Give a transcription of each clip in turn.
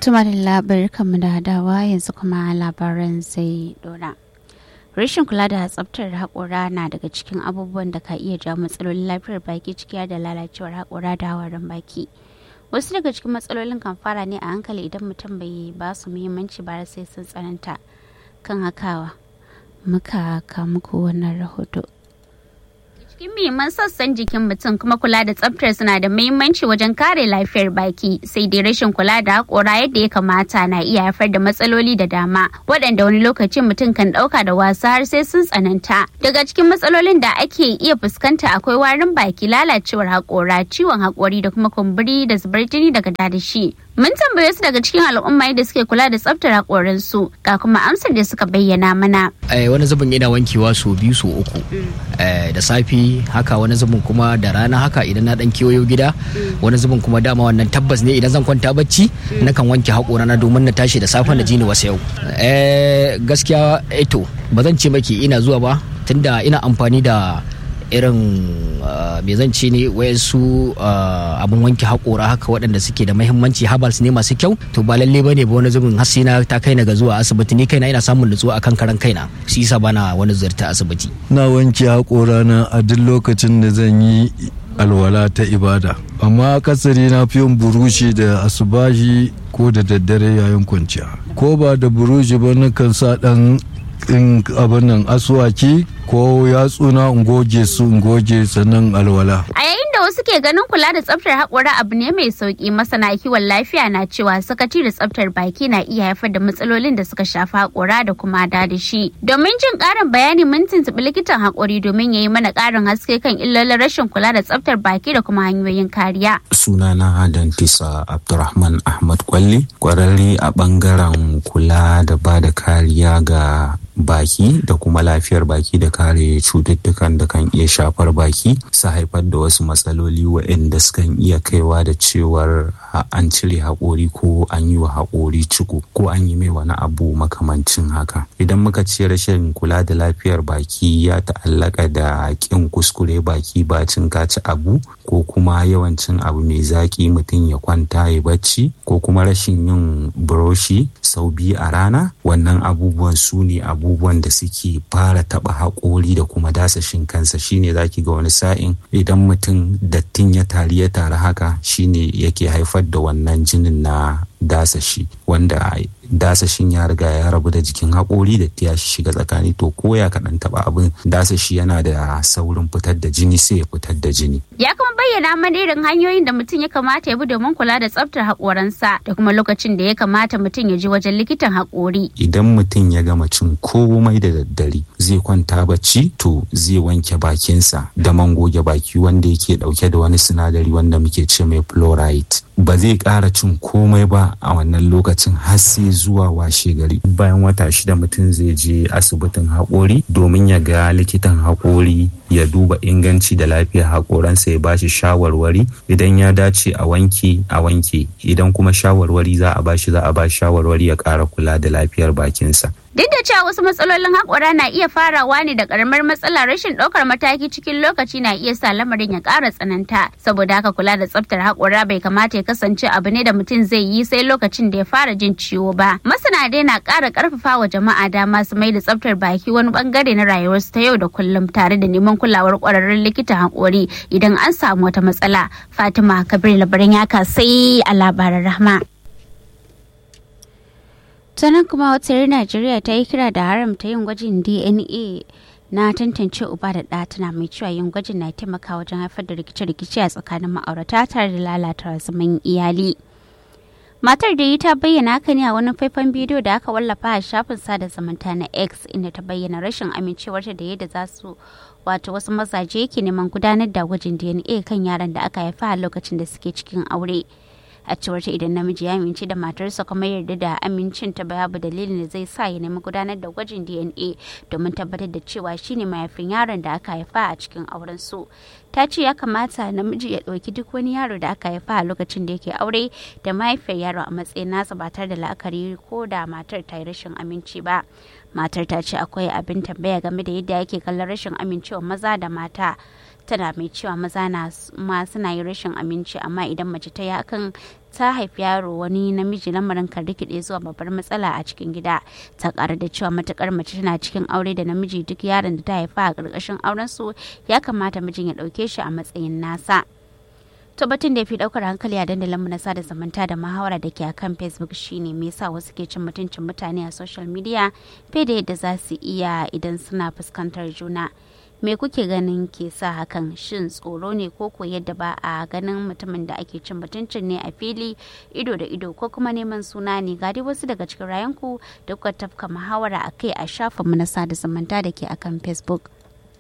Tuma da labar kamar da dawa yanzu kuma labaran zai dora. Rashin kula da tsaftar haƙora na daga cikin abubuwan da ka iya jawo matsalolin lafiyar baki ciki da lalacewar haƙora da hawarin baki. Wasu daga cikin matsalolin kan fara ne a hankali idan mutum bai ba su muhimmanci ba sai sun tsananta. Kan hakawa, muka muku wannan rahoto. cikin muhimman sassan jikin mutum kuma kula da tsaftar suna da muhimmanci wajen kare lafiyar baki sai dai rashin kula da haƙora yadda ya kamata na iya haifar da matsaloli da dama waɗanda wani lokacin mutum kan ɗauka da wasa har sai sun tsananta daga cikin matsalolin da ake iya fuskanta akwai warin baki lalacewar haƙora ciwon haƙori da kuma kumburi da zubar jini daga dadashi Mun tambaye su daga cikin al'umma yadda suke kula da tsaftar haƙorinsu ga kuma amsar da suka bayyana mana. wani zubin ina wankewa sau biyu sau uku da safi haka wani zubin kuma da rana haka idan na dan kewayo gida wani zubin kuma dama wannan tabbas ne idan zan kwanta bacci nakan wanke haƙorana domin na tashi da safen da jini wasu yau gaskiya eto ba zan ce maki ina zuwa ba tunda ina amfani da irin me zan ce ne wayansu abin wanke haƙora haka waɗanda suke da mahimmanci habals ne masu kyau to ba lalle bane ba wani zubin hasina ta kai na ga zuwa asibiti ni kaina ina samun nutsuwa akan karan kaina shi yasa bana wani ziyarta asibiti na wanke haƙora na a duk lokacin da zan yi alwala ta ibada amma akasari na fi yin burushi da asubahi ko da daddare yayin kwanciya ko ba da burushi ba nakan sa ɗan in abin nan asuwaki ko yatsuna in goge su in goge sannan alwala. A yayin da wasu ke ganin kula da tsaftar haƙora abu ne mai sauƙi masana kiwon lafiya na cewa sakaci da tsaftar baki na iya haifar da matsalolin da suka shafi haƙora da kuma dadashi. Domin jin ƙarin bayani mun tuntuɓi likitan haƙori domin ya yi mana ƙarin haske kan illolin rashin kula da tsaftar baki da kuma hanyoyin kariya. Sunana Dantisa Abdurrahman Ahmad Kwalli, ƙwararre a ɓangaren kula da ba da kariya ga baki da kuma lafiyar baki da kare cututtukan da kan iya shafar baki su haifar da wasu matsaloli waɗanda sukan iya kaiwa da cewar an cire haƙori ko an yi wa haƙori ciko ko an yi mai wani abu makamancin haka idan muka ce rashin kula da lafiyar baki ya ta'allaka da ƙin kuskure baki bacin kaci abu ko kuma yawancin abu mai zaƙi mutum ya kwanta ya bacci ko kuma rashin yin buroshi sau biyu a rana wannan abubuwan su ne abubuwan da suke fara taɓa haƙori da kuma dasashin kansa shine zaki ga wani sa'in idan mutum dattin ya tari ya tari haka shine yake haifar da wannan jinin na dasashi wanda dasashin ya riga ya rabu da jikin haƙori da ya shiga tsakani to ko ya kaɗan taɓa abin dasashi yana da saurin fitar da jini sai ya fitar da jini. Ya kuma bayyana mana irin hanyoyin da mutum ya kamata ya bi domin kula da tsaftar haƙoransa da kuma lokacin da ya kamata mutum ya je wajen likitan haƙori. Idan mutum ya gama cin komai da daddare zai kwanta bacci to zai wanke bakinsa da man goge baki wanda yake ɗauke da wani sinadari wanda muke ce mai fluoride. Ba zai ƙara cin komai ba a wannan lokacin har sai zuwa washe gari bayan wata shida mutum zai je asibitin haƙori domin ya ga likitan haƙori ya duba inganci da lafiyar haƙoransa ya bashi shawarwari idan ya dace a wanke a wanke idan kuma shawarwari za a bashi za a bashi shawarwari ya ƙara kula da lafiyar bakinsa Duk da cewa wasu matsalolin haƙora na iya farawa ne da ƙaramar matsala rashin ɗaukar mataki cikin lokaci na iya sa lamarin ya ƙara tsananta. Saboda haka kula da tsaftar haƙora bai kamata ya kasance abu ne da mutum zai yi sai lokacin da ya fara jin ciwo ba. Masana dai na ƙara ƙarfafa wa jama'a dama su mai da tsaftar baki wani ɓangare na rayuwarsu ta yau da kullum tare da neman kulawar ƙwararrun likitan haƙori idan an samu wata matsala. Fatima Kabir labarin ya sai a labaran rahma. sannan kuma wata najeriya ta yi kira da haramta yin gwajin dna na tantance uba da ɗa tana mai cewa yin gwajin na taimaka wajen haifar da rikice-rikice a tsakanin ma'aurata tare da lalata zaman iyali matar da yi ta bayyana haka ne a wani faifan bidiyo da aka wallafa a shafin sada zumunta na x inda ta bayyana rashin amincewarta da yadda za su wato wasu mazaje ke neman gudanar da gwajin dna kan yaran da aka haifa a lokacin da suke cikin aure a cewar ta idan namiji ya amince da matarsa kuma yarda da amincin ta babu dalilin da zai sa ya nemi gudanar da gwajin DNA domin tabbatar da cewa shine mahaifin yaron da aka haifa a cikin auren su ta ce ya kamata namiji ya ɗauki duk wani yaro da aka haifa a lokacin da yake aure da mahaifiyar yaro a matsayin nasa ba tare da la'akari ko da matar ta yi rashin aminci ba matar ta ce akwai abin tambaya game da yadda yake kallon rashin amincewa maza da mata tana mai cewa maza na ma suna yin rashin aminci amma idan mace ta yi hakan ta haifi yaro wani namiji lamarin kan rikide zuwa babbar matsala a cikin gida ta kara da cewa matukar mace tana cikin aure da namiji duk yaron da ta haifa a ƙarƙashin auren su ya kamata mijin ya ɗauke shi a matsayin nasa to batun da ya fi daukar hankali a dandalin mu na sada zumunta da muhawara da ke akan facebook shine me yasa wasu ke cin mutuncin mutane a social media fiye da yadda za su iya idan suna fuskantar juna me kuke ganin ke sa hakan shin tsoro ne ko ko yadda ba a ganin mutumin da ake cin mutuncin ne a fili ido da ido ko kuma neman suna ne ga dai wasu daga cikin rayanku da kuka tafka muhawara a kai a shafinmu na sada zumunta da ke akan facebook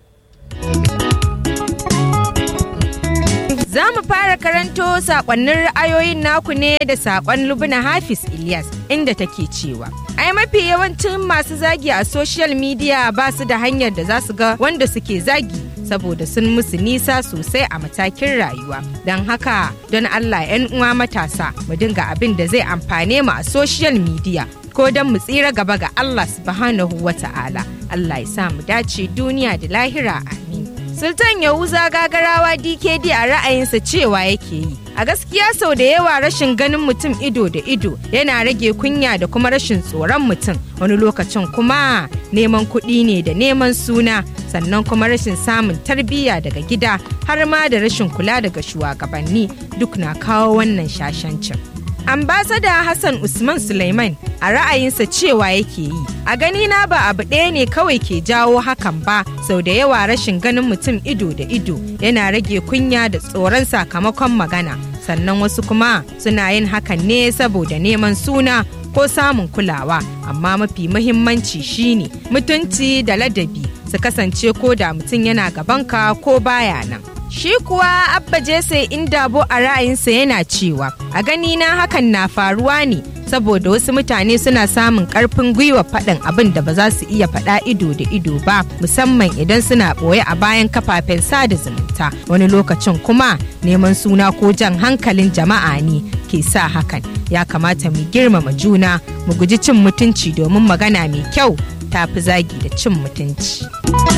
Za mu fara karanto sakonnin ra'ayoyin naku ne da sakon Lubna Hafiz Ilyas inda take cewa. Ai mafi yawancin masu zagi a social media ba su da hanyar da za su ga wanda suke zagi saboda sun musu nisa sosai a matakin rayuwa. Don haka don Allah 'yan uwa matasa mu dinga abin da zai amfane mu a social media ko don mu tsira gaba ga Allah subhanahu wa ta'ala. Allah ya sa mu dace duniya da lahira amin. Sultan Yahuza gagarawa DKD a ra'ayinsa cewa yake yi. A gaskiya sau da yawa rashin ganin mutum ido da ido yana rage kunya da kuma rashin tsoron mutum wani lokacin kuma neman kuɗi ne da neman suna sannan kuma rashin samun tarbiyya daga gida har ma da rashin kula daga shugabanni duk na kawo wannan shashancin. ambasada hassan usman suleiman a ra'ayinsa cewa yake yi a gani na ba abu ɗaya ne kawai ke jawo hakan ba sau da yawa rashin ganin mutum ido da ido yana rage kunya da tsoron sakamakon magana sannan wasu kuma suna yin hakan ne saboda neman suna ko samun kulawa amma mafi muhimmanci shine mutunci da ladabi su kasance ko da mutum yana gabanka ko baya nan Shi kuwa Abba Jesse Indabo a ra'ayinsa yana cewa a gani na hakan na faruwa ne saboda wasu mutane suna samun karfin gwiwa faɗin abin da ba za su iya faɗa ido da ido ba musamman idan suna ɓoye a bayan kafafen sada zumunta wani lokacin kuma neman suna ko jan hankalin jama'a ne ke sa hakan ya kamata mu girmama juna mu guji cin mutunci domin magana mai kyau tafi zagi da cin mutunci.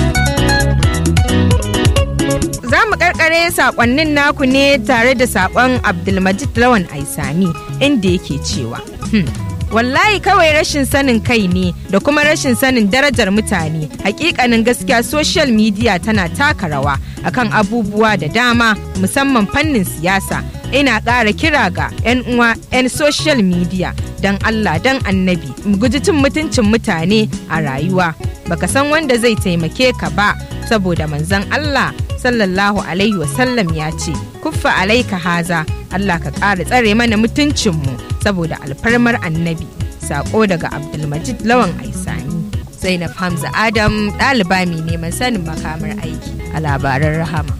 za mu karkare sakonnin naku ne tare da sakon abdulmajid lawan aisami inda yake cewa hmm. wallahi kawai rashin sanin kai ne da kuma rashin sanin darajar mutane hakikanin gaskiya social media tana taka rawa akan abubuwa da dama musamman fannin siyasa ina ƙara kira ga 'yan uwa 'yan social media don allah don annabi mu guji cin mutuncin mutane a rayuwa baka san wanda zai taimake ka ba saboda manzon allah sallallahu alaihi wasallam ya ce kuffa alaika haza Allah ka ƙara tsare mana mutuncinmu saboda alfarmar annabi sako daga abdulmajid lawan aisani zainab hamza adam ɗaliba mai neman sanin makamar aiki a labaran rahama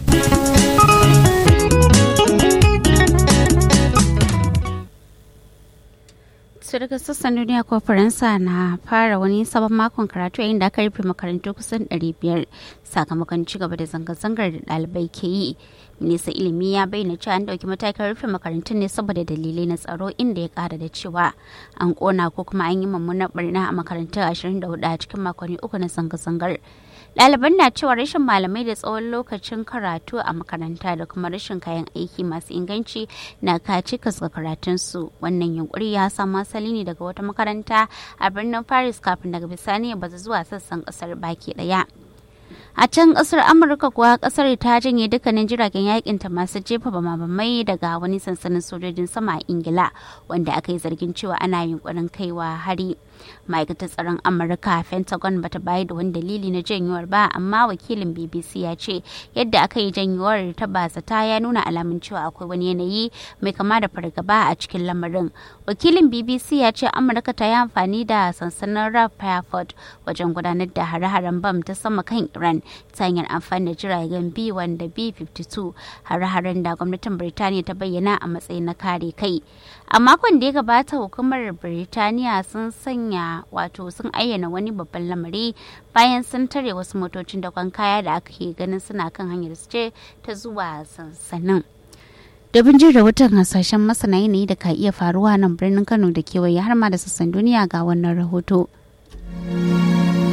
su daga sassan duniya ko faransa na fara wani sabon makon karatu yayin da aka rufe makarantu kusan 500 sakamakon ci gaba da zanga-zangar da ɗalibai ke yi minista ilimi ya bayyana cewa an ɗauki matakin rufe makarantun ne saboda dalilai na tsaro inda ya ƙara da cewa an ƙona ko kuma an yi mummunar barna a makarantu 24 a cikin makonni uku na zanga-zangar ɗaliban na cewa rashin malamai da tsawon lokacin karatu a makaranta da kuma rashin kayan aiki masu inganci na kaci ga karatunsu wannan yunkuri ya samu asali ne daga wata makaranta a birnin paris kafin daga bisani ya bazu zuwa sassan kasar baki daya a can kasar amurka kuwa kasar ta janye dukkanin jiragen yakin ta masu jefa bamabamai daga wani sansanin sojojin sama a ingila wanda aka yi zargin cewa ana yunkurin kaiwa hari ma'aikatar tsaron amurka pentagon bata bayar da wani dalili na janyuwar ba amma wakilin bbc ya ce yadda aka yi janyuwar ta bazata ya nuna alamun cewa akwai wani yanayi mai kama da fargaba a cikin lamarin wakilin bbc ya ce amurka ta yi amfani da sansanin raf fairford wajen gudanar da hare-haren bam ta sama kan iran ta hanyar amfani da jiragen b1 da b52 hare-haren da gwamnatin birtaniya ta bayyana a matsayin na kare kai a makon da ya gabata hukumar birtaniya sun sanya wato sun ayyana wani babban lamari bayan sun tare wasu motocin dakon kaya da aka ke ganin suna kan hanyar su ce ta zuwa sansanin Dabin jin rahoton hasashen masana yanayi da ka iya faruwa nan birnin Kano da kewaye har ma da sassan duniya ga wannan rahoto.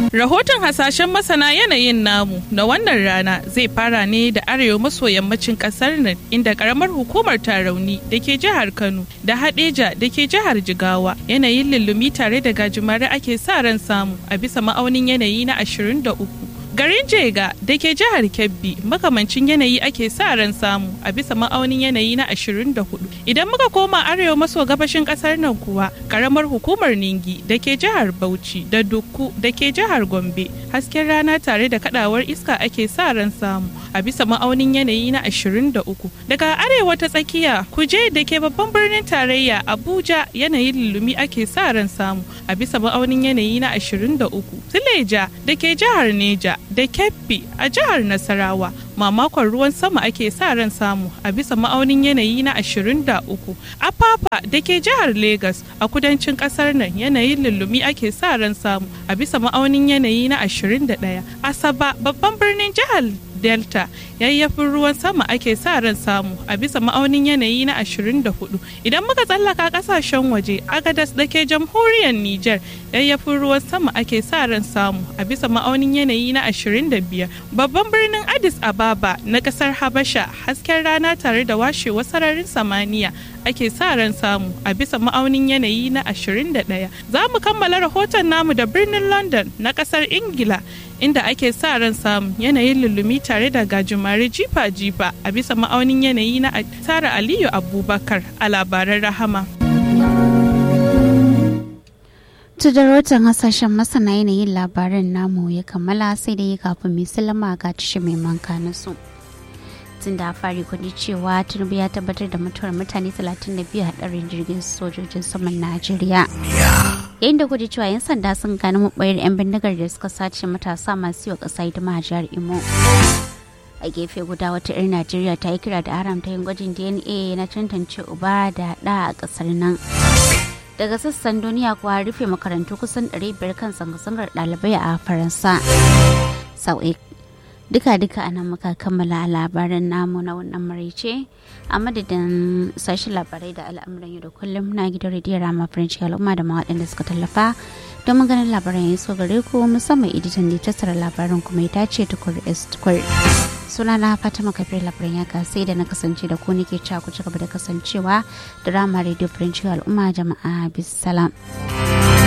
Rahoton hasashen masana yanayin namu na wannan rana zai fara ne da arewa maso yammacin kasar nan inda karamar hukumar tarauni da ke jihar Kano da Hadeja da ke jihar Jigawa yanayin lullumi tare da gajimare ake sa ran samu a bisa ma'aunin yanayi na 23. Garin Jega da ke jihar Kebbi makamancin yanayi ake sa ran samu a bisa ma'aunin yanayi na 24. Idan muka koma arewa maso gabashin kasar nan kuwa karamar hukumar Ningi da ke jihar Bauchi da Dukku da ke jihar Gombe hasken rana tare da kadawar iska ake sa ran samu a bisa ma'aunin yanayi na 23. Daga arewa ta tsakiya kuje da ke babban birnin tarayya Abuja yanayin lulumi ake sa ran samu a bisa ma'aunin yanayi na 23. Sileja da ke jihar Neja da Kebbi a jihar Nasarawa mamakon ruwan sama ake sa ran samu a bisa ma'aunin yanayi na 23. Apapa da ke jihar Legas a kudancin kasar nan yanayin lullumi ake sa ran samu a bisa ma'aunin yanayi na 21. Asaba babban birnin jihar delta yayyafin ruwan sama ake sa ran samu a bisa ma'aunin yanayi na 24 idan muka tsallaka kasashen waje agadas da ke jamhuriyar niger yayyafin ruwan sama ake sa ran samu a bisa ma'aunin yanayi na 25 babban birnin addis ababa na kasar habasha hasken rana tare da washewar sararin samaniya ake sa ran samu a bisa ma'aunin yanayi na 21 za mu kammala rahoton namu da birnin london na kasar ingila inda ake sa ran samun yanayin lullumi tare da gajimare jifa-jifa a bisa ma'aunin yanayi na tara aliyu abubakar a labaran rahama rahoton hasashen masana yanayin labaran namu ya kammala sai da yi kafin mai salama ga tashi mai manka na su tun da fari kudi cewa tinubu ya tabbatar da mutuwar mutane 32 hadarin jirgin sojojin saman najeriya yayin da kuji cewa 'yan sanda sun gano mabayar 'yan bindigar da suka sace matasa masu yi wa ƙasa hidima a jihar imo a gefe guda wata 'yar najeriya ta yi kira da haramta yin gwajin dna na tantance uba da ɗa a ƙasar nan daga sassan duniya kuwa rufe makarantu kusan 500 kan zanga-zangar ɗalibai a faransa sau'i duka-duka a nan muka kammala labaran namu na wannan maraice a madadin sashen labarai da al'amuran yau da kullum na gidan rediyon rama french al'umma da waɗanda suka tallafa don ganin labaran ya so gare ku musamman editan da tattara labaran kuma ya tace tukur tukur suna na fatima kafir labaran ya sai da na kasance da ku nake cewa ku ci gaba da kasancewa da rama radio french al'umma jama'a bisalam.